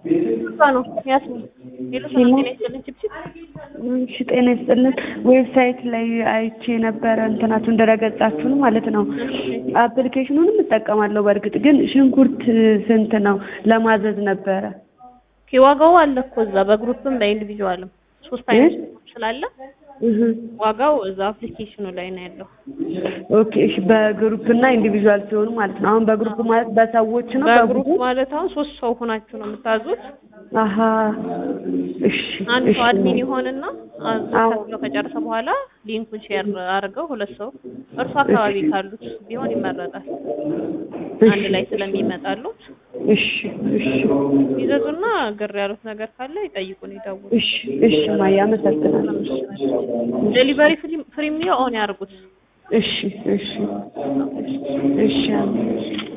እሷ ነው ያስሚ ሌሎች ሄሎ። ጤና ይስጥልን ችብችብ እሺ ጤና ይስጥልን። ዌብሳይት ላይ አይቼ ነበረ እንትናችሁን ድረገጻችሁን ማለት ነው። አፕሊኬሽኑንም እጠቀማለሁ። በእርግጥ ግን ሽንኩርት ስንት ነው ለማዘዝ ነበረ? ኦኬ ዋጋው አለ እኮ እዛ በግሩፕም በኢንዲቪጁዋልም ሶስት አይነት ሽንኩርት ስላለ እህ ዋጋው እዛ አፕሊኬሽኑ ላይ ነው ያለው። ኦኬ እሺ። በግሩፕ እና ኢንዲቪዥዋል ሲሆኑ ማለት ነው። አሁን በግሩፕ ማለት በሰዎች ነው በግሩፕ በቡድን? ማለት አሁን ሶስት ሰው ሆናችሁ ነው የምታዙት። አሀ እሺ አንድ እሺ ሰው አድሚን ይሆንና አዞ አዎ። ከፍሎ ከጨረሰ በኋላ ሊንኩን ሼር አድርገው ሁለት ሰው እርሱ አካባቢ ካሉት ቢሆን ይመረጣል። አንድ ላይ ስለሚመጣሉት እሺ እሺ ይዘዙና ግር ያሉት ነገር ካለ ይጠይቁን፣ ይደውሉ። እሺ እሺ ማያ አመሰግናለሁ። ዴሊቨሪ ፍሪ ኦን ያርጉት። እሺ እሺ እሺ